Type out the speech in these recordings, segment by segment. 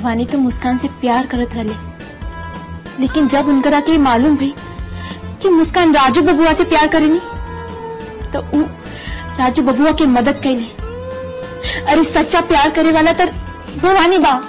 भवानी तो मुस्कान से प्यार करत रहे लेकिन जब उनकरा के मालूम भई कि मुस्कान राजू बबुआ से प्यार करेनी तो उ राजू बबुआ के मदद कैले अरे सच्चा प्यार करे वाला तर भवानी बा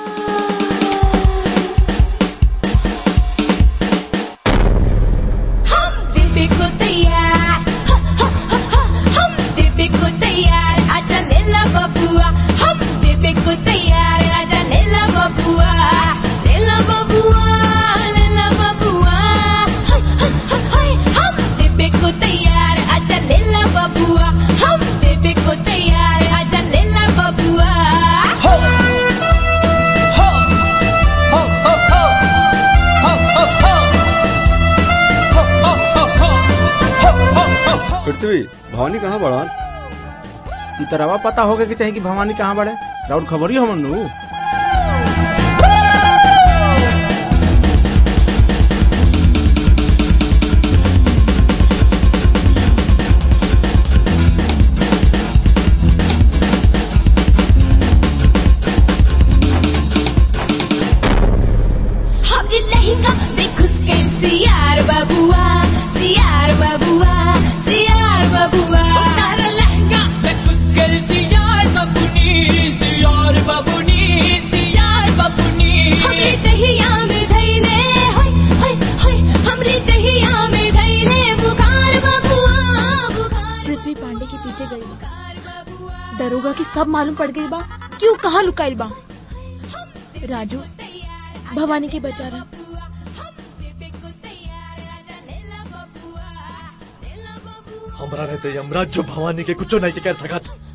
हम दिव्य को तैयार ह, ह, ह, ह, हम दिव्य को तैयार आजा ले ला बबुआ हम दिव्य को तैयार आजा ले ला बबुआ ले ला बबुआ ले ला बबुआ ह, ह, ह, ह, हम दिव्य को तैयार आजा ले ला बबुआ हम दिव्य को तैयार आजा ले ला बबुआ हो हो हो हो हो हो हो हो हो हो हो हो हो हो पृथ्वी भवानी कहाँ बड़ान ई तरवा पता होगे कि चाहिए कि भवानी कहाँ बड़े राउर खबर ही हमन नु हमरे लहंगा में घुस गइल सियार बबुआ सियार बबुआ सियार बबुआ तारा लहंगा में घुस गइल सियार बबुनी सियार बबुनी सियार बबुनी हमरे दहिया में धइले होय होय होय हमरे दहिया में धइले बुखार बबुआ बुखार पृथ्वी पांडे के पीछे गई बा। बुखार बबुआ दरोगा के सब मालूम पड़ गई बा क्यों कहाँ लुकाइल बा राजू भवानी के बचा रहा हमरा रहते यमराज जो भवानी के कुछो नहीं के कर सकत